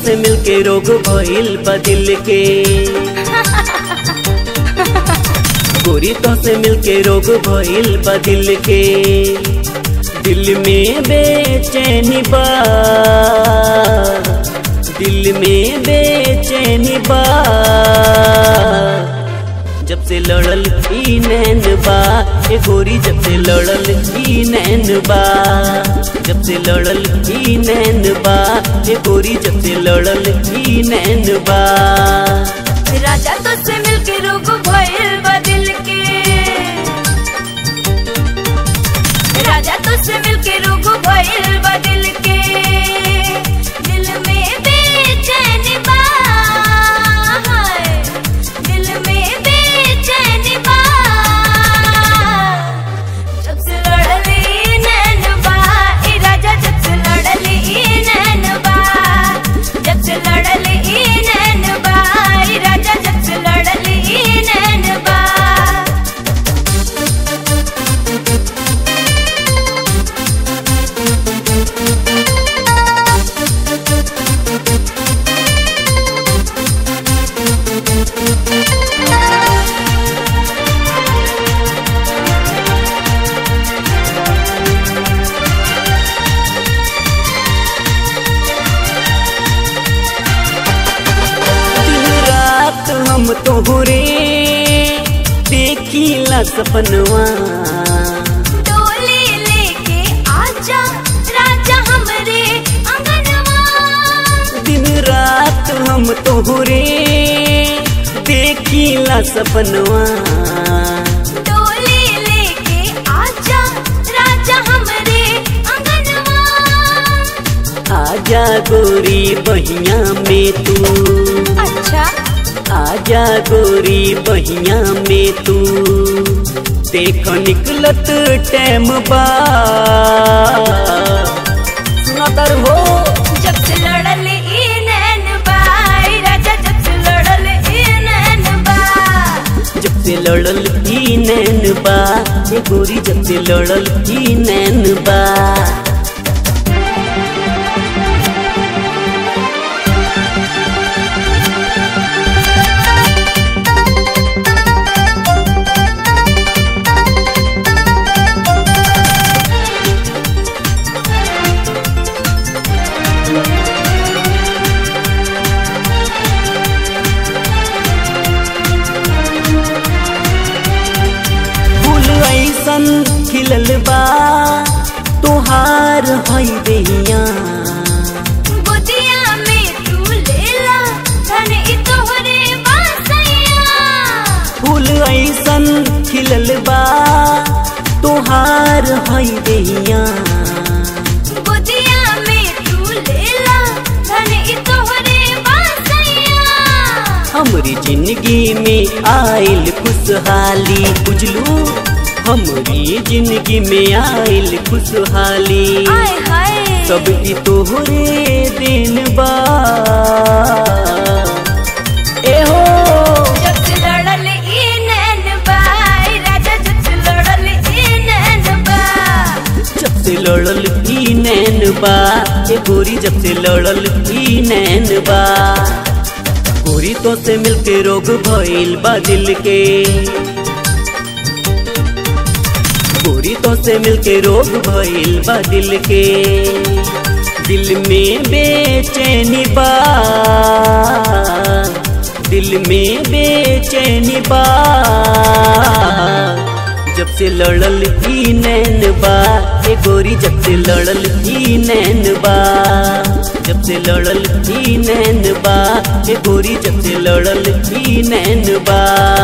से मिलके रोग भइल बदिल के गोरी तो से मिलके रोग भइल बदिल के दिल में बेचैनी बा दिल में बेचैनी बा जब से लड़ल ई नैन बा ए गोरी जब से लड़ल ई नैन बा जब से लड़ल ई नैन बा ए गोरी जब से लड़ल ई नैन बा राजा तुझसे मिलके रोग भइल बदिल के राजा तुझसे मिलके रोग भइल बदिल के दिल में बेचैनी बा हाय, दिल में बेचैनी बा जब से लड़ली नैन बा ए राजा जब से लड़ली नैन बा जब से लड़ली नैन बा ए राजा जब से लड़ली नैन बा दिन रात हम तोहरे देखीला सपनवा डोली लेके आजा राजा हमरे अंगनवा दिन रात हम तोहरे देखीला सपनवा डोली लेके आजा राजा हमरे अंगनवा आजा गोरी बहिया में तू अच्छा आजा गोरी बहिया में तू देख निकलत टैम बा सुना तर हो जब से लड़ल ई नैन बाई राजा जब से लड़ल ई नैन बा जब से लड़ल ई नैन बा ये गोरी जब से लड़ल ई नैन बा फूल ऐसन खिलल बा तोहार हई देहिया गोदिया में तू लेला धन ई तोहरे बासैया फूल ऐसन खिलल बा तोहार हई देहिया गोदिया में तू लेला धन ई तोहरे बासैया हमरी जिंदगी में आइल खुशहाली बुझलू हमरी जिंदगी में आइल खुशहाली आय हाय सब ई तोहरे दिन बा ए हो जब से लड़ल ई नैन बाई राजा जब से लड़ल ई नैन बा जब से लड़ल ई नैन बा ए गोरी जब से लड़ल ई नैन बा गोरी तो से मिलके रोग भइल बा दिल के गोरी तो से मिलके रोग भइल बा दिल के दिल में बेचैनी बा दिल में बेचैनी बा जब से लड़ल ई नैन बा ए गोरी जब से लड़ल ई नैन बा जब से लड़ल ई नैन बा ए गोरी जब से लड़ल ई नैन बा